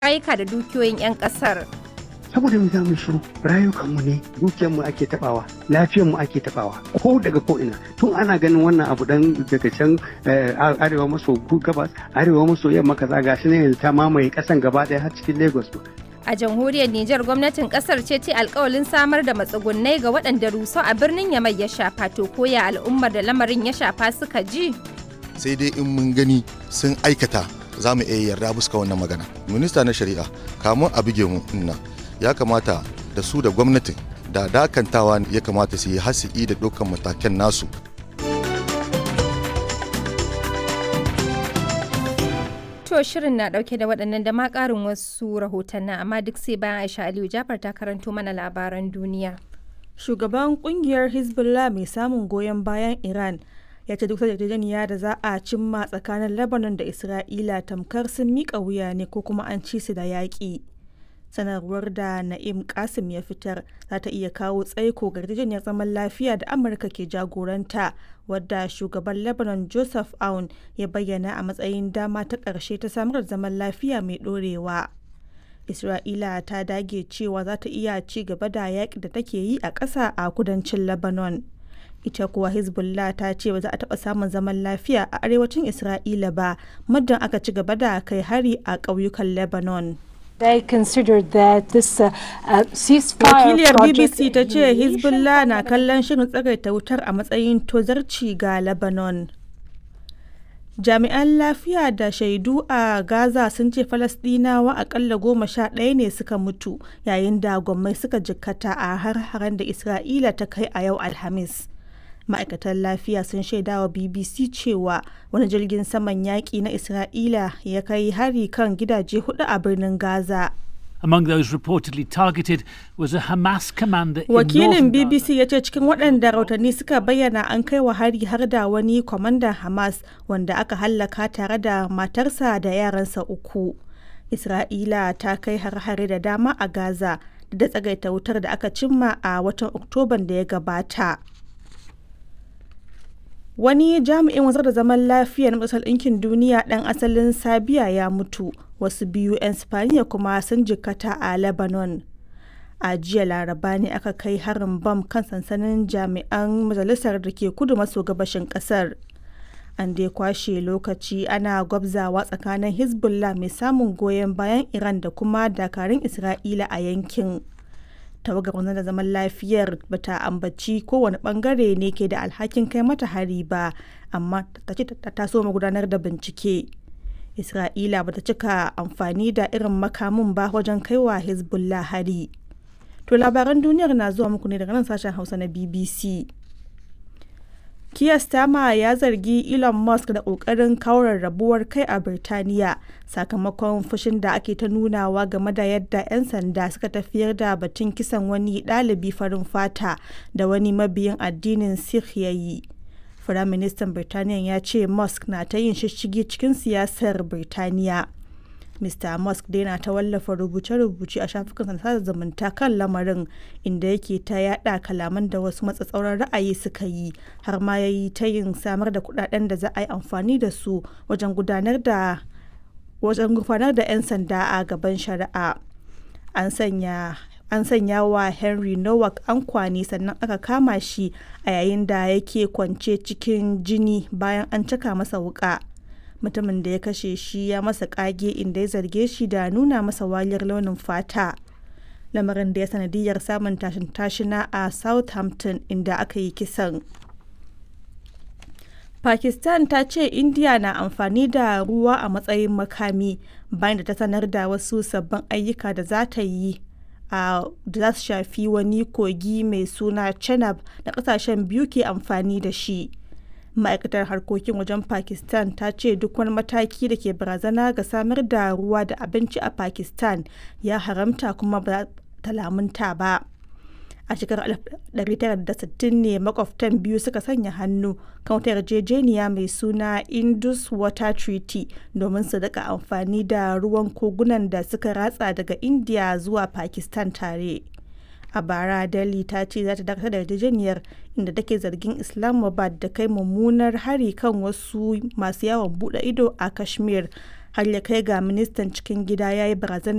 rayuka da dukiyoyin 'yan kasar. saboda mu za mu shiru rayukanmu ne dukiyarmu ake tabawa lafiyarmu ake tabawa ko daga ko ina tun ana ganin wannan abu dan daga can arewa maso gabas arewa maso yamma kaza gashi ne yanzu ta mamaye kasan gaba daya har cikin lagos A jamhuriyar Nijar gwamnatin kasar ce ce alkawalin samar da matsugunnai ga waɗanda rusau a birnin Yamai ya shafa to koya al'ummar da lamarin ya shafa suka ji. sai dai in mun gani sun aikata za mu iya yarda buska wannan magana minista na shari'a kamun a buge mu nan ya kamata da su da gwamnatin da dakantawa ya kamata su yi hasi'i da dukkan matakan nasu To shirin na ɗauke da waɗannan da ma ƙarin wasu rahotannin amma duk sai bayan Aisha Aliyu Jafar ta karanto mana labaran duniya. Shugaban kungiyar Hezbollah mai samun goyon bayan Iran ya ce duk yarjejeniya da za a cimma tsakanin Lebanon da Isra'ila tamkar sun miƙa wuya ne ko kuma an ci su da yaƙi. sanarwar da na'im kasim ya fitar za ta iya kawo tsaiko ga yarjejeniyar zaman lafiya da amurka ke jagoranta wadda shugaban lebanon joseph aun ya bayyana a matsayin dama ta ƙarshe ta samar da zaman lafiya mai ɗorewa isra'ila ta dage cewa za ta iya ci gaba da yaƙi da take yi a ƙasa a kudancin lebanon ita kuwa hezbollah ta ce ba za a taɓa samun zaman lafiya a arewacin isra'ila ba muddin aka ci gaba da kai hari a ƙauyukan lebanon They considered that this uh, uh, ceasefire Wakiliyar project BBC ta ce Hezbollah na kallon shirin tsagaita wutar a matsayin tozarci ga Lebanon. Jami'an lafiya da shaidu a Gaza sun ce Falasɗinawa akalla goma sha ɗaya ne suka mutu yayin da gwammai suka jikkata a har-haren da Isra'ila ta kai a yau Alhamis. ma'aikatan lafiya sun shaida wa bbc cewa wani jirgin saman yaƙi na isra'ila ya kai hari kan gidaje hudu a birnin gaza Among those reportedly targeted was a Hamas commander in wakilin northern bbc ya ce cikin waɗanda rautanni suka bayyana an kai wa hari har da wani kwamandan hamas wanda aka hallaka tare da matarsa da yaransa uku isra'ila ta kai har-hare da dama a gaza da tsagaita wutar da aka cimma a watan oktoban da ya gabata Wani jami'in wanzar da zaman lafiya na Majalisar Ɗinkin Duniya ɗan asalin Sabiya ya mutu, wasu biyu 'yan Spaniya kuma sun jikkata a Lebanon. A jiya laraba ne aka kai harin bam kan sansanin jami'an majalisar da ke kudu maso gabashin ƙasar. An dai kwashe lokaci ana gwabzawa tsakanin Hezbollah mai samun goyon bayan Iran da kuma dakarun Isra'ila a yankin. tawagar wanzar da zaman lafiyar bata ambaci kowane bangare ne ke da alhakin kai mata hari ba amma ta ce ta taso gudanar da bincike isra'ila bata cika amfani da irin makamin ba wajen kaiwa hezbollah hari to labaran duniyar na zuwa muku ne daga nan sashen hausa na bbc Keir Starmer ya zargi Elon Musk da ƙoƙarin kaurar rabuwar kai a Birtaniya sakamakon fushin da ake ta nunawa game da yadda 'yan sanda suka tafiyar da batun kisan wani ɗalibi farin fata da wani mabiyin addinin Sikh ya yi. Firaministan Birtaniya ya ce Musk na ta yin shishigi cikin siyasar Birtaniya. Mr. Musk dai na ta wallafa rubuce-rubuce a shafukan sada zumunta kan lamarin inda yake ta yada kalaman da wasu matsatsauran ra'ayi suka yi har ma ya yi ta yin samar da kudaden da za a yi amfani da su wajen gudanar da wajen gudanar da 'yan sanda a gaban shari'a. An sanya an sanya wa Henry Nowak ankwani sannan aka kama shi a yayin da yake kwance cikin jini bayan an caka masa wuka. mutumin da ya kashe shi ya masa kage inda ya zarge shi da nuna masa waliyar launin fata lamarin da ya sanadiyar samun tashin tashina a southampton inda aka yi kisan pakistan ta ce india na amfani da ruwa a matsayin makami bayan da ta sanar da wasu sabbin ayyuka da za ta yi a da za su shafi wani kogi mai suna chenab da kasashen biyu ke amfani da shi ma'aikatar harkokin wajen pakistan ta ce duk wani mataki da ke barazana ga samar da ruwa da abinci a pakistan ya haramta kuma ba ta lamunta ba a shekarar 1960 ne makwabtan biyu suka sanya hannu kan wata yarjejeniya mai suna indus water treaty domin su daga amfani da ruwan kogunan da suka ratsa daga india zuwa pakistan tare a bara delhi ta ce za ta dakatar da yarjejeniyar inda take zargin islamabad da kai mummunar hari kan wasu masu yawon bude ido a kashmir har ya kai ga ministan cikin gida ya yi barazana